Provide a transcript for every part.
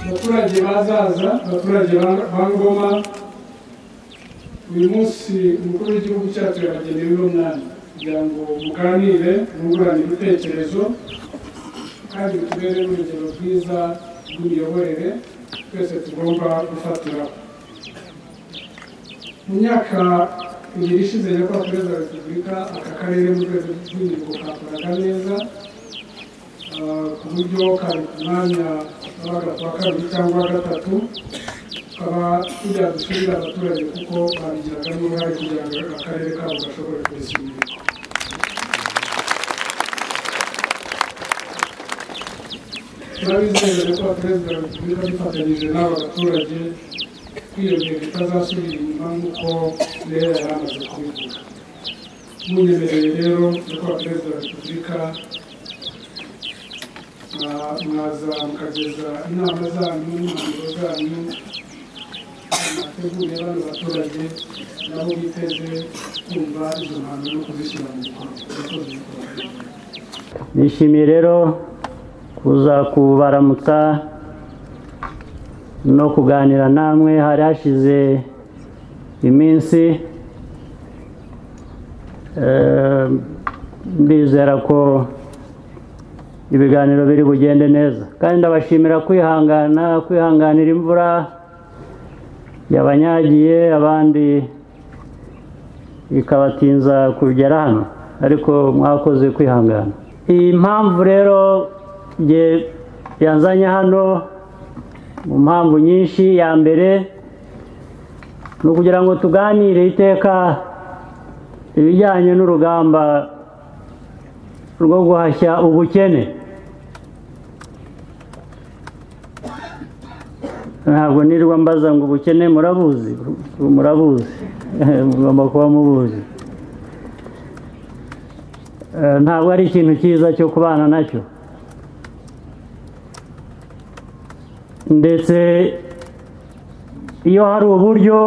abaturage bazaza abaturage ba ngoma uyu munsi umukuru w'igihugu cyacu yabageneye uno mwanya kugira ngo muganire mwungurane ibitekerezo kandi tubere n'urugero rwiza rw'imiyoborere twese tugomba gufatiraho mu myaka ibiri ishize nyakubahwa perezida wa repubulika aka karere mu rwego rw'imirimo kakoraga neza ku buryo kari ku mwanya wabaga kuwa kabiri cyangwa wa gatatu tukaba tujya dusubira abaturage kuko babigiraga n'uruhare kugira ngo akarere kabo gashobore kwesa imbere turabizeza ko perezida wa repubulika dufatanyije n'aba baturage kwiyongera itazasubira inyuma nk'uko rero yari amaze kubivuga munyemereye rero nyakubahwa perezida wa repubulika mwaza mukageza inama zanyu n'impanuro zanyu mwateguye bano baturage nabo biteze kumva izo mpanuro no kuzishyira mu bikorwa nishimiye rero kuza kubaramutsa no kuganira namwe hari hashize iminsi mbizera ko ibiganiro biri bugende neza kandi ndabashimira kwihangana kwihanganira imvura yabanyagiye abandi ikabatinza kugera hano ariko mwakoze kwihangana iyi mpamvu rero yanzanye hano mu mpamvu nyinshi ya mbere ni ukugira ngo tuganire iteka ibijyanye n'urugamba rwo guhashya ubukene ntabwo nirwa mbaza ngo ubukene murabuzi murabuzi mugomba kuba mubuzi ntabwo ari ikintu cyiza cyo kubana nacyo ndetse iyo hari uburyo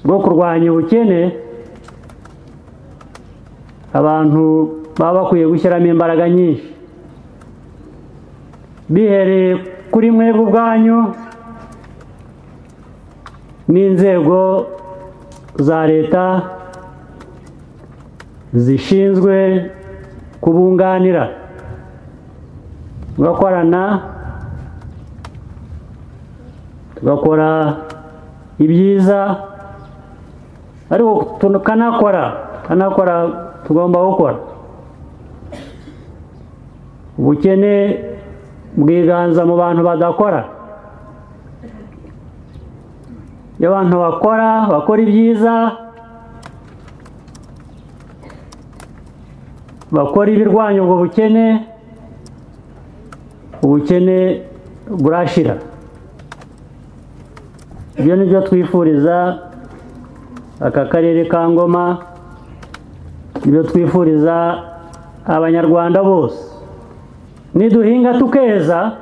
bwo kurwanya ubukene abantu baba bakwiye gushyiramo imbaraga nyinshi bihereye kuri mwebwe ubwanyu n'inzego za leta zishinzwe kubunganira tugakorana tugakora ibyiza ariko tukanakora tukanakora tugomba gukora ubukene bwiganza mu bantu badakora iyo abantu bakora bakora ibyiza bakora ibirwanya ubwo bukene ubukene burashira ibyo ni byo twifuriza aka karere ka ngoma ibyo twifuriza abanyarwanda bose niduhinga tukeza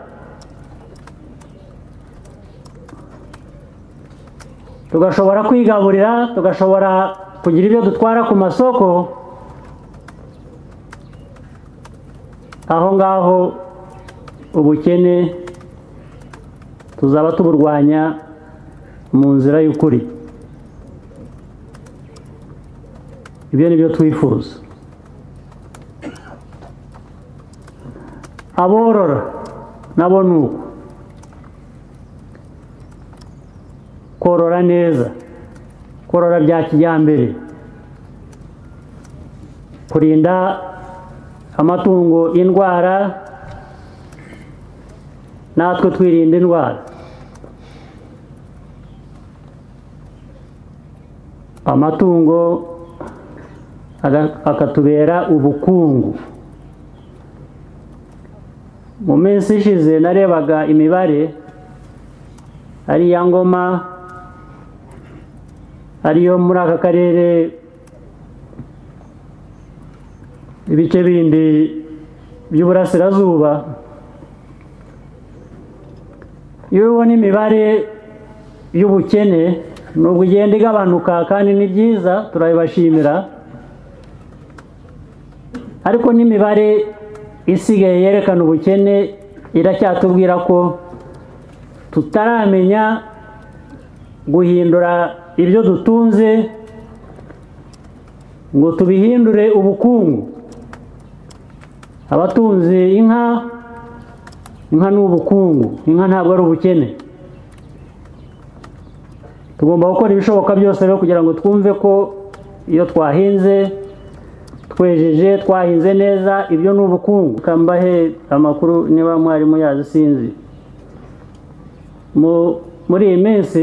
tugashobora kwigaburira tugashobora kugira ibyo dutwara ku masoko aho ngaho ubukene tuzaba tuburwanya mu nzira y'ukuri ibyo ni byo twifuza aborora nabo ni uko korora neza korora bya kijyambere kurinda amatungo indwara natwe twirinda indwara amatungo akatubera ubukungu mu minsi ishize narebaga imibare ari iya ngoma ariyo muri aka karere ibice bindi by'uburasirazuba iyo ubona imibare y'ubukene ni ugenda igabanuka kandi ni byiza turabibashimira ariko n'imibare isigaye yerekana ubukene iracyatubwira ko tutaramenya guhindura ibyo dutunze ngo tubihindure ubukungu abatunze inka inka ni ubukungu inka ntabwo ari ubukene tugomba gukora ibishoboka byose rero kugira ngo twumve ko iyo twahinze twejeje twahinze neza ibyo ni ubukungu kambahe amakuru niba mwarimu yazi sinzi Mu- muri iyi minsi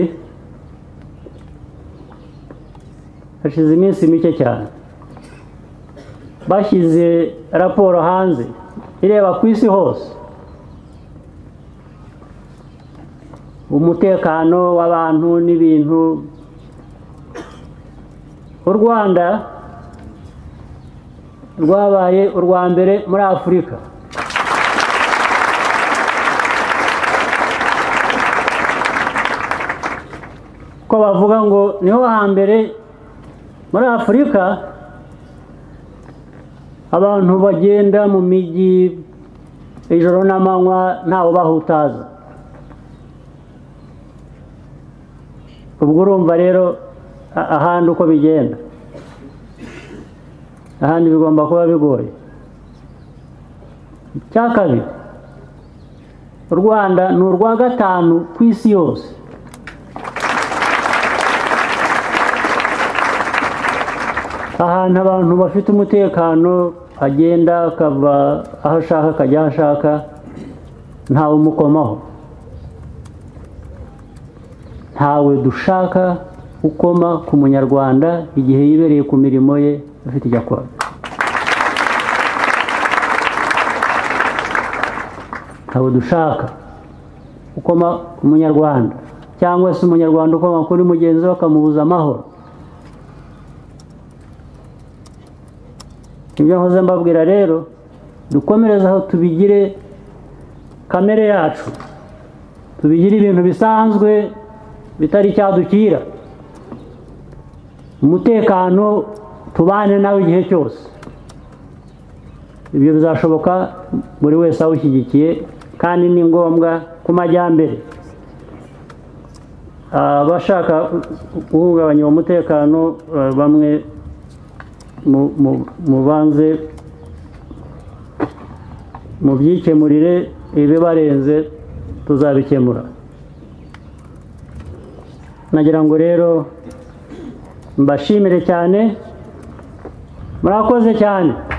hashize iminsi mike cyane bashyize raporo hanze ireba ku isi hose umutekano w'abantu n'ibintu u rwanda rwabaye urwa mbere muri afurika ko bavuga ngo niho hambere muri afurika abantu bagenda mu mijyi ijoro n'amanywa ntawe bahutaza ubwo urumva rero a- ahandi uko bigenda ahandi bigomba kuba bigoye icya kabiri u rwanda ni urwa gatanu ku isi yose ahantu abantu bafite umutekano agenda akava aho ashaka akajya aho ashaka ntawe umukomaho ntawe dushaka ukoma ku munyarwanda igihe yibereye ku mirimo ye afite icyo akora ntawe dushaka ukoma ku munyarwanda cyangwa se umunyarwanda ukoma kuri mugenzi we akamubuza amahoro ibyo nkoze mbabwira rero dukomereze aho tubigire kamere yacu tubigire ibintu bisanzwe bitari icyadukira umutekano tubane nawe igihe cyose ibyo bizashoboka buri wese awushyigikiye kandi ni ngombwa ku majyambere abashaka guhungabanya uwo mutekano ah, bamwe mu- mu- mubanze mubyikemurire ibibarenze tuzabikemura nagira ngo rero mbashimire cyane murakoze cyane